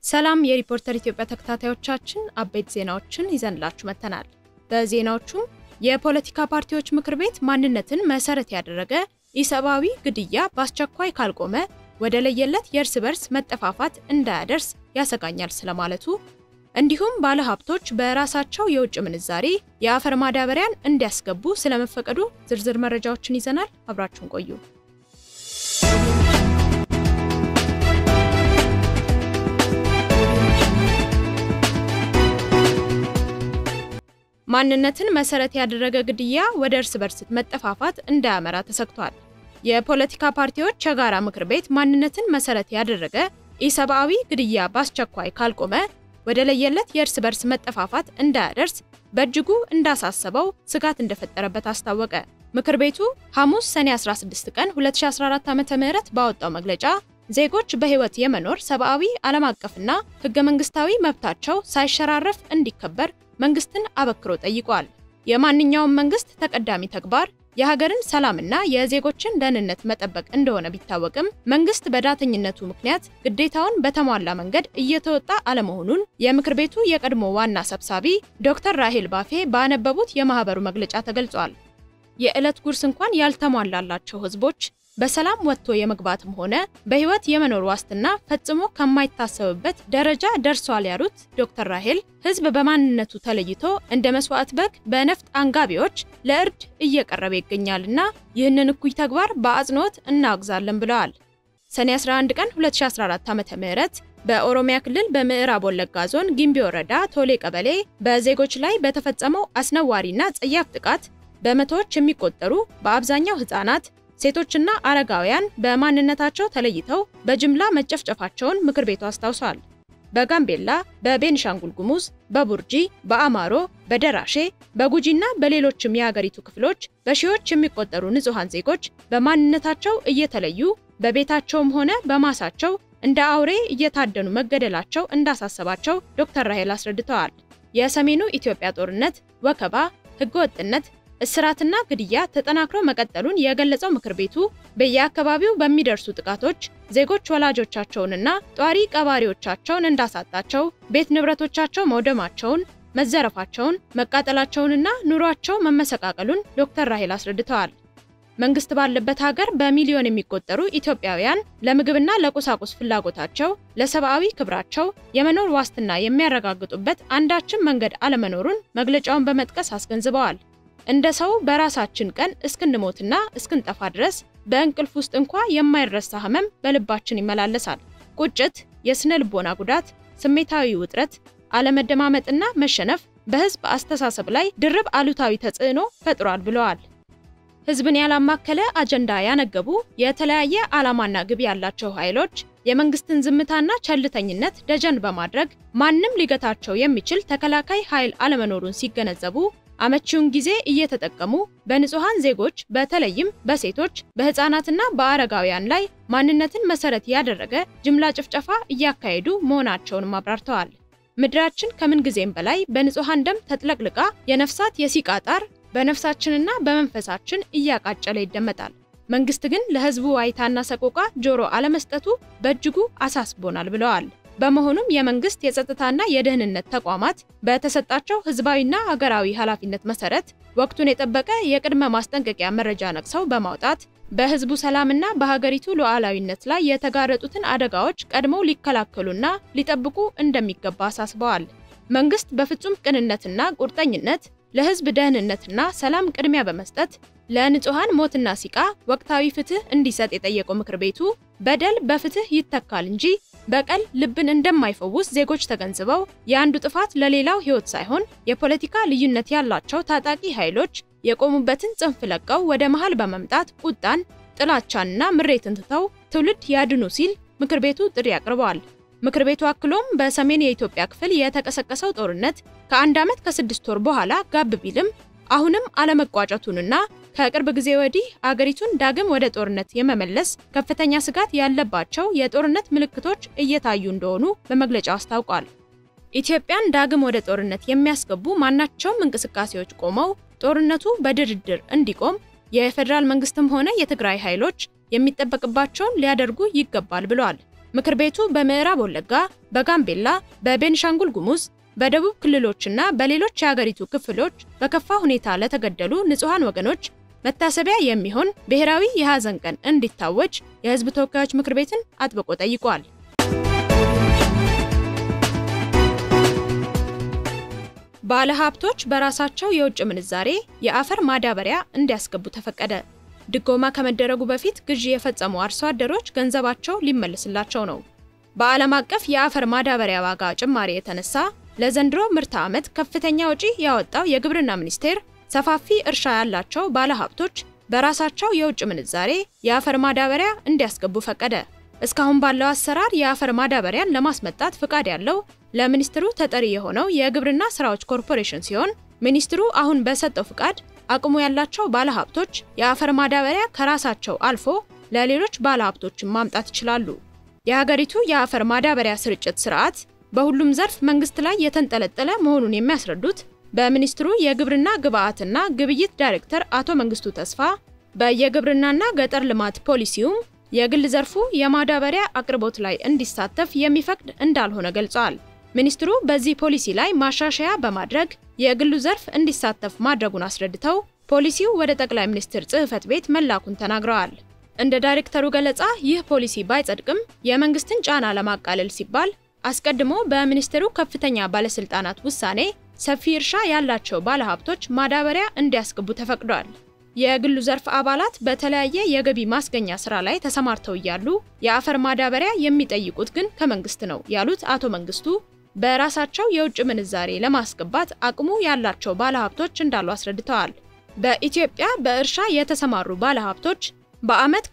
ሰላም የሪፖርተር ኢትዮጵያ ተከታታዮቻችን አበይት ዜናዎችን ይዘንላችሁ መጥተናል። በዜናዎቹም የፖለቲካ ፓርቲዎች ምክር ቤት ማንነትን መሰረት ያደረገ ኢሰብአዊ ግድያ በአስቸኳይ ካልቆመ ወደ ለየለት የእርስ በርስ መጠፋፋት እንዳያደርስ ያሰጋኛል ስለማለቱ፣ እንዲሁም ባለሀብቶች በራሳቸው የውጭ ምንዛሬ የአፈር ማዳበሪያን እንዲያስገቡ ስለመፈቀዱ ዝርዝር መረጃዎችን ይዘናል። አብራችሁን ቆዩ። ማንነትን መሰረት ያደረገ ግድያ ወደ እርስ በርስ መጠፋፋት እንዳያመራ ተሰግቷል። የፖለቲካ ፓርቲዎች የጋራ ምክር ቤት ማንነትን መሰረት ያደረገ ኢሰብአዊ ግድያ በአስቸኳይ ካልቆመ ወደ ለየለት የእርስ በርስ መጠፋፋት እንዳያደርስ በእጅጉ እንዳሳሰበው ስጋት እንደፈጠረበት አስታወቀ። ምክር ቤቱ ሐሙስ ሰኔ 16 ቀን 2014 ዓ.ም ባወጣው መግለጫ ዜጎች በሕይወት የመኖር ሰብአዊ ዓለም አቀፍና ሕገ መንግስታዊ መብታቸው ሳይሸራረፍ እንዲከበር መንግስትን አበክሮ ጠይቋል። የማንኛውም መንግስት ተቀዳሚ ተግባር የሀገርን ሰላምና የዜጎችን ደህንነት መጠበቅ እንደሆነ ቢታወቅም መንግስት በዳተኝነቱ ምክንያት ግዴታውን በተሟላ መንገድ እየተወጣ አለመሆኑን የምክር ቤቱ የቀድሞ ዋና ሰብሳቢ ዶክተር ራሄል ባፌ ባነበቡት የማህበሩ መግለጫ ተገልጿል። የዕለት ጉርስ እንኳን ያልተሟላላቸው ህዝቦች በሰላም ወጥቶ የመግባትም ሆነ በህይወት የመኖር ዋስትና ፈጽሞ ከማይታሰብበት ደረጃ ደርሷል ያሉት ዶክተር ራሄል ህዝብ በማንነቱ ተለይቶ እንደ መስዋዕት በግ በነፍጥ አንጋቢዎች ለእርድ እየቀረበ ይገኛልና ይህንን እኩይ ተግባር በአጽንኦት እናወግዛለን ብለዋል። ሰኔ 11 ቀን 2014 ዓ.ም በኦሮሚያ ክልል በምዕራብ ወለጋ ዞን ጊምቢ ወረዳ ቶሌ ቀበሌ በዜጎች ላይ በተፈጸመው አስነዋሪና ጸያፍ ጥቃት በመቶዎች የሚቆጠሩ በአብዛኛው ህጻናት ሴቶችና አረጋውያን በማንነታቸው ተለይተው በጅምላ መጨፍጨፋቸውን ምክር ቤቱ አስታውሷል። በጋምቤላ፣ በቤኒሻንጉል ጉሙዝ፣ በቡርጂ፣ በአማሮ፣ በደራሼ፣ በጉጂና በሌሎችም የሀገሪቱ ክፍሎች በሺዎች የሚቆጠሩ ንጹሐን ዜጎች በማንነታቸው እየተለዩ በቤታቸውም ሆነ በማሳቸው እንደ አውሬ እየታደኑ መገደላቸው እንዳሳሰባቸው ዶክተር ራሄል አስረድተዋል። የሰሜኑ ኢትዮጵያ ጦርነት፣ ወከባ፣ ህገወጥነት እስራትና ግድያ ተጠናክሮ መቀጠሉን የገለጸው ምክር ቤቱ በየአካባቢው በሚደርሱ ጥቃቶች ዜጎች ወላጆቻቸውንና ጧሪ ቀባሪዎቻቸውን እንዳሳጣቸው፣ ቤት ንብረቶቻቸው መውደማቸውን፣ መዘረፋቸውን፣ መቃጠላቸውንና ኑሯቸው መመሰቃቀሉን ዶክተር ራሄል አስረድተዋል። መንግስት ባለበት ሀገር በሚሊዮን የሚቆጠሩ ኢትዮጵያውያን ለምግብና ለቁሳቁስ ፍላጎታቸው፣ ለሰብአዊ ክብራቸው የመኖር ዋስትና የሚያረጋግጡበት አንዳችም መንገድ አለመኖሩን መግለጫውን በመጥቀስ አስገንዝበዋል። እንደ ሰው በራሳችን ቀን እስክንሞትና እስክንጠፋ ድረስ በእንቅልፍ ውስጥ እንኳ የማይረሳ ህመም በልባችን ይመላለሳል። ቁጭት፣ የስነ ልቦና ጉዳት፣ ስሜታዊ ውጥረት፣ አለመደማመጥና መሸነፍ በህዝብ አስተሳሰብ ላይ ድርብ አሉታዊ ተጽዕኖ ፈጥሯል ብለዋል። ህዝብን ያላማከለ አጀንዳ ያነገቡ የተለያየ ዓላማና ግብ ያላቸው ኃይሎች የመንግስትን ዝምታና ቸልተኝነት ደጀን በማድረግ ማንም ሊገታቸው የሚችል ተከላካይ ኃይል አለመኖሩን ሲገነዘቡ አመቺውን ጊዜ እየተጠቀሙ በንጹሃን ዜጎች በተለይም በሴቶች በህፃናትና በአረጋውያን ላይ ማንነትን መሰረት ያደረገ ጅምላ ጭፍጨፋ እያካሄዱ መሆናቸውንም አብራርተዋል። ምድራችን ከምን ጊዜም በላይ በንጹሃን ደም ተጥለቅልቃ የነፍሳት የሲቃ ጣር በነፍሳችንና በመንፈሳችን እያቃጨለ ይደመጣል። መንግስት ግን ለህዝቡ ዋይታና ሰቆቃ ጆሮ አለመስጠቱ በእጅጉ አሳስቦናል ብለዋል። በመሆኑም የመንግስት የጸጥታና የደህንነት ተቋማት በተሰጣቸው ህዝባዊና ሀገራዊ ኃላፊነት መሰረት ወቅቱን የጠበቀ የቅድመ ማስጠንቀቂያ መረጃ ነቅሰው በማውጣት በህዝቡ ሰላምና በሀገሪቱ ሉዓላዊነት ላይ የተጋረጡትን አደጋዎች ቀድመው ሊከላከሉና ሊጠብቁ እንደሚገባ አሳስበዋል። መንግስት በፍጹም ቅንነትና ቁርጠኝነት ለህዝብ ደህንነትና ሰላም ቅድሚያ በመስጠት ለንጹሃን ሞትና ሲቃ ወቅታዊ ፍትህ እንዲሰጥ የጠየቀው ምክር ቤቱ በደል በፍትህ ይተካል እንጂ በቀል ልብን እንደማይፈውስ ዜጎች ተገንዝበው የአንዱ ጥፋት ለሌላው ህይወት ሳይሆን የፖለቲካ ልዩነት ያላቸው ታጣቂ ኃይሎች የቆሙበትን ጽንፍ ለቀው ወደ መሃል በመምጣት ቁጣን፣ ጥላቻንና ምሬትን ትተው ትውልድ ያድኑ ሲል ምክር ቤቱ ጥሪ አቅርበዋል። ምክር ቤቱ አክሎም በሰሜን የኢትዮጵያ ክፍል የተቀሰቀሰው ጦርነት ከአንድ ዓመት ከስድስት ወር በኋላ ጋብ ቢልም አሁንም አለመቋጨቱንና ከቅርብ ጊዜ ወዲህ አገሪቱን ዳግም ወደ ጦርነት የመመለስ ከፍተኛ ስጋት ያለባቸው የጦርነት ምልክቶች እየታዩ እንደሆኑ በመግለጫው አስታውቋል። ኢትዮጵያን ዳግም ወደ ጦርነት የሚያስገቡ ማናቸውም እንቅስቃሴዎች ቆመው ጦርነቱ በድርድር እንዲቆም የፌዴራል መንግስትም ሆነ የትግራይ ኃይሎች የሚጠበቅባቸውን ሊያደርጉ ይገባል ብለዋል። ምክር ቤቱ በምዕራብ ወለጋ፣ በጋምቤላ፣ በቤንሻንጉል ጉሙዝ፣ በደቡብ ክልሎችና በሌሎች የሀገሪቱ ክፍሎች በከፋ ሁኔታ ለተገደሉ ንጹሐን ወገኖች መታሰቢያ የሚሆን ብሔራዊ የሐዘን ቀን እንዲታወጅ የሕዝብ ተወካዮች ምክር ቤትን አጥብቆ ጠይቋል። ባለ ሀብቶች በራሳቸው የውጭ ምንዛሬ የአፈር ማዳበሪያ እንዲያስገቡ ተፈቀደ። ድጎማ ከመደረጉ በፊት ግዢ የፈጸሙ አርሶ አደሮች ገንዘባቸው ሊመለስላቸው ነው። በዓለም አቀፍ የአፈር ማዳበሪያ ዋጋ ጭማሪ የተነሳ ለዘንድሮ ምርት ዓመት ከፍተኛ ወጪ ያወጣው የግብርና ሚኒስቴር ሰፋፊ እርሻ ያላቸው ባለሀብቶች በራሳቸው የውጭ ምንዛሬ የአፈር ማዳበሪያ እንዲያስገቡ ፈቀደ። እስካሁን ባለው አሰራር የአፈር ማዳበሪያን ለማስመጣት ፍቃድ ያለው ለሚኒስትሩ ተጠሪ የሆነው የግብርና ስራዎች ኮርፖሬሽን ሲሆን ሚኒስትሩ አሁን በሰጠው ፍቃድ አቅሙ ያላቸው ባለሀብቶች የአፈር ማዳበሪያ ከራሳቸው አልፎ ለሌሎች ባለሀብቶችን ማምጣት ይችላሉ። የሀገሪቱ የአፈር ማዳበሪያ ስርጭት ስርዓት በሁሉም ዘርፍ መንግስት ላይ የተንጠለጠለ መሆኑን የሚያስረዱት በሚኒስትሩ የግብርና ግብዓትና ግብይት ዳይሬክተር አቶ መንግስቱ ተስፋ በየግብርናና ገጠር ልማት ፖሊሲውም የግል ዘርፉ የማዳበሪያ አቅርቦት ላይ እንዲሳተፍ የሚፈቅድ እንዳልሆነ ገልጸዋል። ሚኒስትሩ በዚህ ፖሊሲ ላይ ማሻሻያ በማድረግ የግሉ ዘርፍ እንዲሳተፍ ማድረጉን አስረድተው ፖሊሲው ወደ ጠቅላይ ሚኒስትር ጽህፈት ቤት መላኩን ተናግረዋል። እንደ ዳይሬክተሩ ገለጻ ይህ ፖሊሲ ባይጸድቅም የመንግስትን ጫና ለማቃለል ሲባል አስቀድሞ በሚኒስቴሩ ከፍተኛ ባለስልጣናት ውሳኔ ሰፊ እርሻ ያላቸው ባለሀብቶች ማዳበሪያ እንዲያስገቡ ተፈቅዷል። የግሉ ዘርፍ አባላት በተለያየ የገቢ ማስገኛ ስራ ላይ ተሰማርተው እያሉ የአፈር ማዳበሪያ የሚጠይቁት ግን ከመንግስት ነው ያሉት አቶ መንግስቱ በራሳቸው የውጭ ምንዛሬ ለማስገባት አቅሙ ያላቸው ባለሀብቶች እንዳሉ አስረድተዋል። በኢትዮጵያ በእርሻ የተሰማሩ ባለሀብቶች በዓመት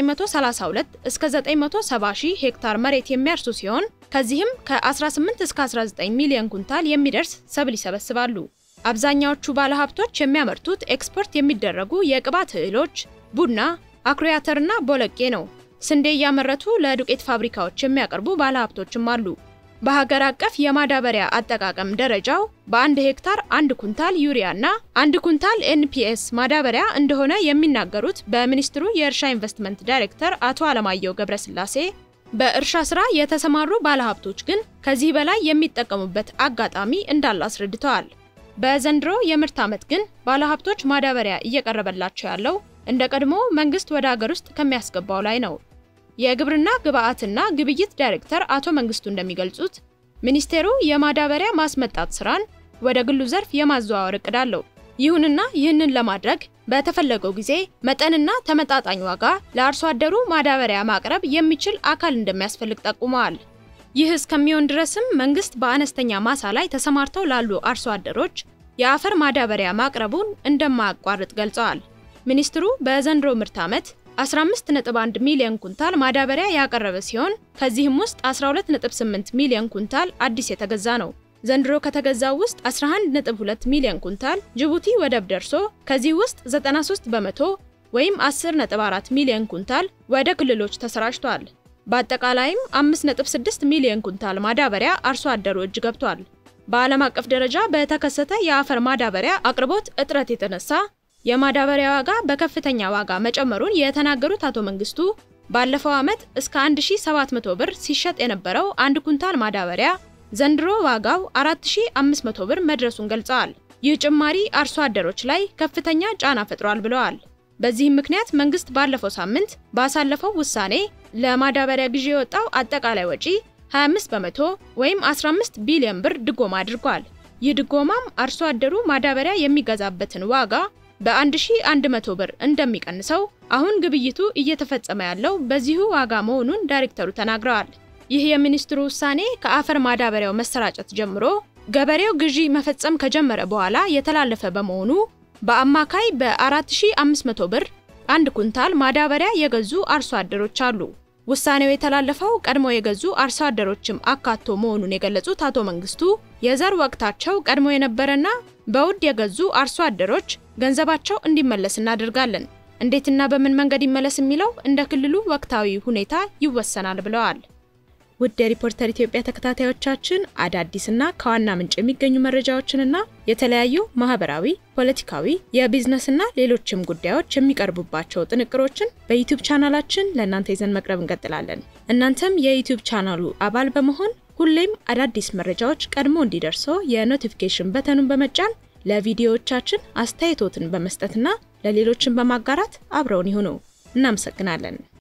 ከ932 እስከ 970 ሺህ ሄክታር መሬት የሚያርሱ ሲሆን ከዚህም ከ18 እስከ 19 ሚሊዮን ኩንታል የሚደርስ ሰብል ይሰበስባሉ። አብዛኛዎቹ ባለሀብቶች የሚያመርቱት ኤክስፖርት የሚደረጉ የቅባት እህሎች፣ ቡና፣ አኩሪ አተርና ቦለቄ ነው። ስንዴ እያመረቱ ለዱቄት ፋብሪካዎች የሚያቀርቡ ባለሀብቶችም አሉ። በሀገር አቀፍ የማዳበሪያ አጠቃቀም ደረጃው በአንድ ሄክታር አንድ ኩንታል ዩሪያ እና አንድ ኩንታል ኤንፒኤስ ማዳበሪያ እንደሆነ የሚናገሩት በሚኒስትሩ የእርሻ ኢንቨስትመንት ዳይሬክተር አቶ አለማየሁ ገብረስላሴ በእርሻ ስራ የተሰማሩ ባለሀብቶች ግን ከዚህ በላይ የሚጠቀሙበት አጋጣሚ እንዳለ አስረድተዋል። በዘንድሮ የምርት ዓመት ግን ባለሀብቶች ማዳበሪያ እየቀረበላቸው ያለው እንደ ቀድሞ መንግስት ወደ ሀገር ውስጥ ከሚያስገባው ላይ ነው። የግብርና ግብዓትና ግብይት ዳይሬክተር አቶ መንግስቱ እንደሚገልጹት ሚኒስቴሩ የማዳበሪያ ማስመጣት ስራን ወደ ግሉ ዘርፍ የማዘዋወር እቅድ አለው። ይሁንና ይህንን ለማድረግ በተፈለገው ጊዜ መጠንና ተመጣጣኝ ዋጋ ለአርሶ አደሩ ማዳበሪያ ማቅረብ የሚችል አካል እንደሚያስፈልግ ጠቁመዋል። ይህ እስከሚሆን ድረስም መንግስት በአነስተኛ ማሳ ላይ ተሰማርተው ላሉ አርሶ አደሮች የአፈር ማዳበሪያ ማቅረቡን እንደማያቋርጥ ገልጸዋል። ሚኒስትሩ በዘንድሮ ምርት ዓመት 15.1 ሚሊዮን ኩንታል ማዳበሪያ ያቀረበ ሲሆን ከዚህም ውስጥ 12.8 ሚሊዮን ኩንታል አዲስ የተገዛ ነው። ዘንድሮ ከተገዛው ውስጥ 11.2 ሚሊዮን ኩንታል ጅቡቲ ወደብ ደርሶ ከዚህ ውስጥ 93 በመቶ ወይም 10.4 ሚሊዮን ኩንታል ወደ ክልሎች ተሰራጭቷል። በአጠቃላይም 5.6 ሚሊዮን ኩንታል ማዳበሪያ አርሶ አደሩ እጅ ገብቷል። በዓለም አቀፍ ደረጃ በተከሰተ የአፈር ማዳበሪያ አቅርቦት እጥረት የተነሳ የማዳበሪያ ዋጋ በከፍተኛ ዋጋ መጨመሩን የተናገሩት አቶ መንግስቱ ባለፈው ዓመት እስከ 1700 ብር ሲሸጥ የነበረው አንድ ኩንታል ማዳበሪያ ዘንድሮ ዋጋው 4500 ብር መድረሱን ገልጸዋል። ይህ ጭማሪ አርሶ አደሮች ላይ ከፍተኛ ጫና ፈጥሯል ብለዋል። በዚህም ምክንያት መንግስት ባለፈው ሳምንት ባሳለፈው ውሳኔ ለማዳበሪያ ግዢ የወጣው አጠቃላይ ወጪ 25 በመቶ ወይም 15 ቢሊዮን ብር ድጎማ አድርጓል። ይህ ድጎማም አርሶ አደሩ ማዳበሪያ የሚገዛበትን ዋጋ በ1100 ብር እንደሚቀንሰው አሁን ግብይቱ እየተፈጸመ ያለው በዚሁ ዋጋ መሆኑን ዳይሬክተሩ ተናግረዋል። ይህ የሚኒስትሩ ውሳኔ ከአፈር ማዳበሪያው መሰራጨት ጀምሮ ገበሬው ግዢ መፈጸም ከጀመረ በኋላ የተላለፈ በመሆኑ በአማካይ በ4500 ብር አንድ ኩንታል ማዳበሪያ የገዙ አርሶ አደሮች አሉ። ውሳኔው የተላለፈው ቀድሞ የገዙ አርሶ አደሮችም አካቶ መሆኑን የገለጹት አቶ መንግስቱ የዘር ወቅታቸው ቀድሞ የነበረና በውድ የገዙ አርሶ አደሮች ገንዘባቸው እንዲመለስ እናደርጋለን። እንዴትና በምን መንገድ ይመለስ የሚለው እንደ ክልሉ ወቅታዊ ሁኔታ ይወሰናል ብለዋል። ውድ የሪፖርተር ኢትዮጵያ ተከታታዮቻችን አዳዲስና ከዋና ምንጭ የሚገኙ መረጃዎችንና የተለያዩ ማህበራዊ፣ ፖለቲካዊ፣ የቢዝነስና ሌሎችም ጉዳዮች የሚቀርቡባቸው ጥንቅሮችን በዩቲዩብ ቻናላችን ለእናንተ ይዘን መቅረብ እንቀጥላለን። እናንተም የዩቲዩብ ቻናሉ አባል በመሆን ሁሌም አዳዲስ መረጃዎች ቀድሞ እንዲደርሶ የኖቲፊኬሽን በተኑን በመጫን ለቪዲዮዎቻችን አስተያየቶትን በመስጠትና ለሌሎችን በማጋራት አብረውን ይሁኑ። እናመሰግናለን።